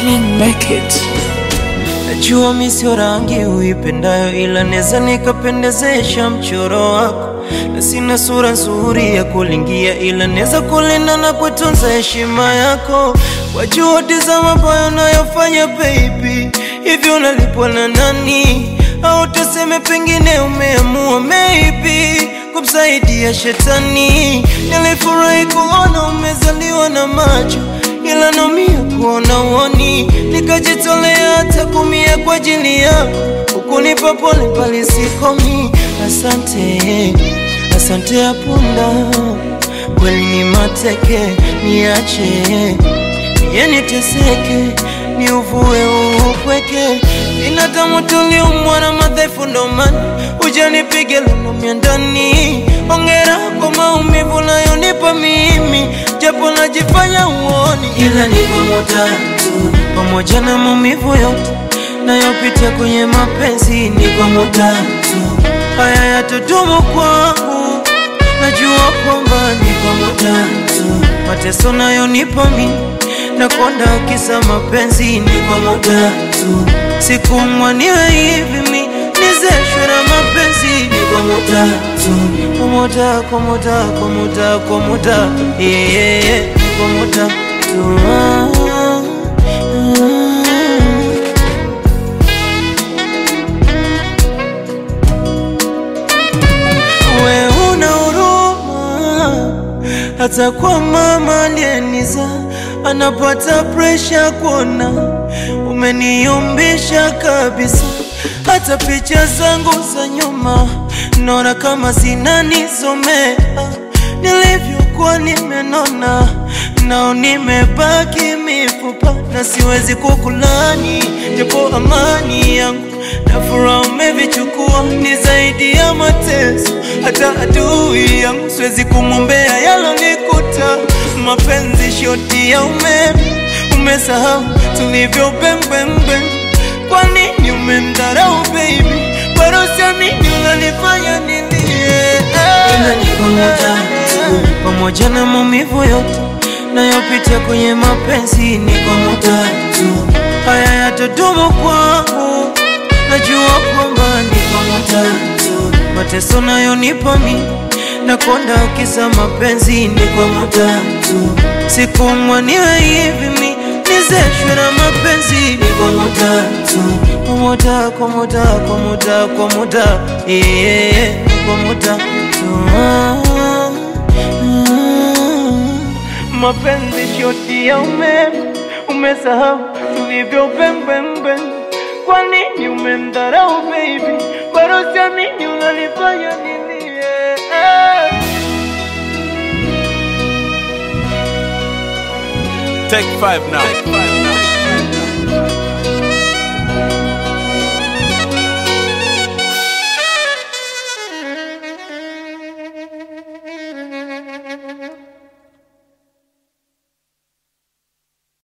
Make it. Najua mi sio rangi uipendayo, ila neza nikapendezesha mchoro wako, na sina sura nzuri ya kulingia, ila neza kulinda na kutunza heshima yako kwa juhudi za mabaya unayofanya baby. Hivyo unalipwa na nani? Au tuseme pengine umeamua maybe kumsaidia shetani. Nilifurahi kuona umezaliwa na macho ila naumia kuona uoni, nikajitolea hata kumia kwa ajili yako, ukunipa pole pale sikomi. Asante, asante ya punda, kweli ni mateke, niache niye niteseke, ni uvue upweke. Binadamu tuliumbwa na madhaifu, ndo maana ujanipige lunumia ndani. Ongera kwa maumivu nayonipa mimi, japo najifanya uoni, ila ni pamoja tu, pamoja na maumivu yote nayopitia kwenye mapenzi, ni pamoja tu, haya yatodumu kwangu, najua kwamba ni pamoja tu, mateso nayonipa mimi nakonda kisa mapenzi, ni pamoja tu, sikumwa niwe hivi mi nizeshwe na mapenzi, ni pamoja tu, pamoja pamoja pamoja pamoja, yeah, yeah, yeah, pamoja tu ah, ah. We una huruma hata kwa mama aliyeniza anapata presha kuona umeniumbisha kabisa. Hata picha zangu za nyuma naona kama zinanisomea nilivyokuwa nimenona, nao nimebaki mifupa na siwezi kukulani, japo amani yangu na furaha umevichukua, ni zaidi ya mateso. Hata adui yangu siwezi kumwombea yalonikuta. Mapenzi shoti ya umeme, umesahau tulivyo bembembe. Kwa nini umemdharau baby? Bado siamini unanifanya nilie. Ila ni pamoja tu, pamoja na maumivu yote nayopitia kwenye mapenzi, ni pamoja tu, haya yatodumu kwangu najua kwamba ni pamoja tu, mateso nayonipa mi nakonda kisa mapenzi, ni pamoja tu, sikumwa niwe hivi mi nizeshwe na mapenzi, ni pamoja tu, pamoja pamoja pamoja pamoja, yeah, yeah, yeah, pamoja tu ah, ah. Mapenzi shoti ya umeme, umesahau tulivyo bembembe. Kwa nini umemdharau baby? Bado siamini unanifanya nilie. Take five now.